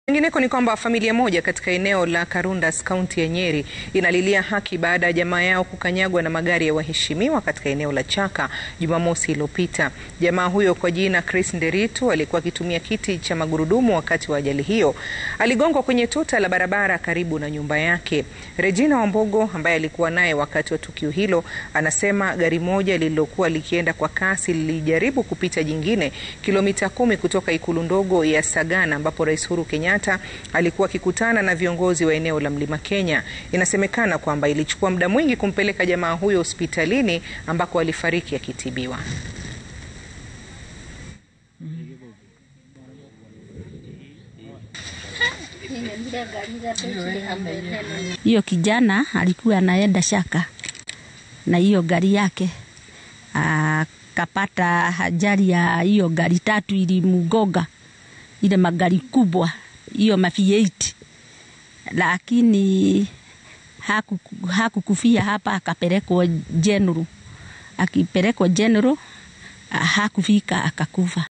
Kwingineko ni kwamba familia moja katika eneo la Karundas kaunti ya Nyeri inalilia haki baada ya jamaa yao kukanyagwa na magari ya waheshimiwa katika eneo la Chaka Jumamosi iliyopita. Jamaa huyo kwa jina Chris Nderitu alikuwa akitumia kiti cha magurudumu wakati wa ajali hiyo. Aligongwa kwenye tuta la barabara karibu na nyumba yake. Regina Wambogo ambaye alikuwa naye wakati wa tukio hilo anasema gari moja lililokuwa likienda kwa kasi lilijaribu kupita jingine kilomita kumi kutoka ikulu ndogo ya Sagana ambapo Rais Uhuru Kenyatta alikuwa akikutana na viongozi wa eneo la Mlima Kenya. Inasemekana kwamba ilichukua muda mwingi kumpeleka jamaa huyo hospitalini ambako alifariki akitibiwa. Hiyo kijana alikuwa anaenda Shaka na hiyo gari yake, akapata ajali ya hiyo gari tatu ilimgonga, ile magari kubwa hiyo ma V8 lakini hakukufia hapa, akapelekwa General. Akipelekwa General hakufika, akakufa.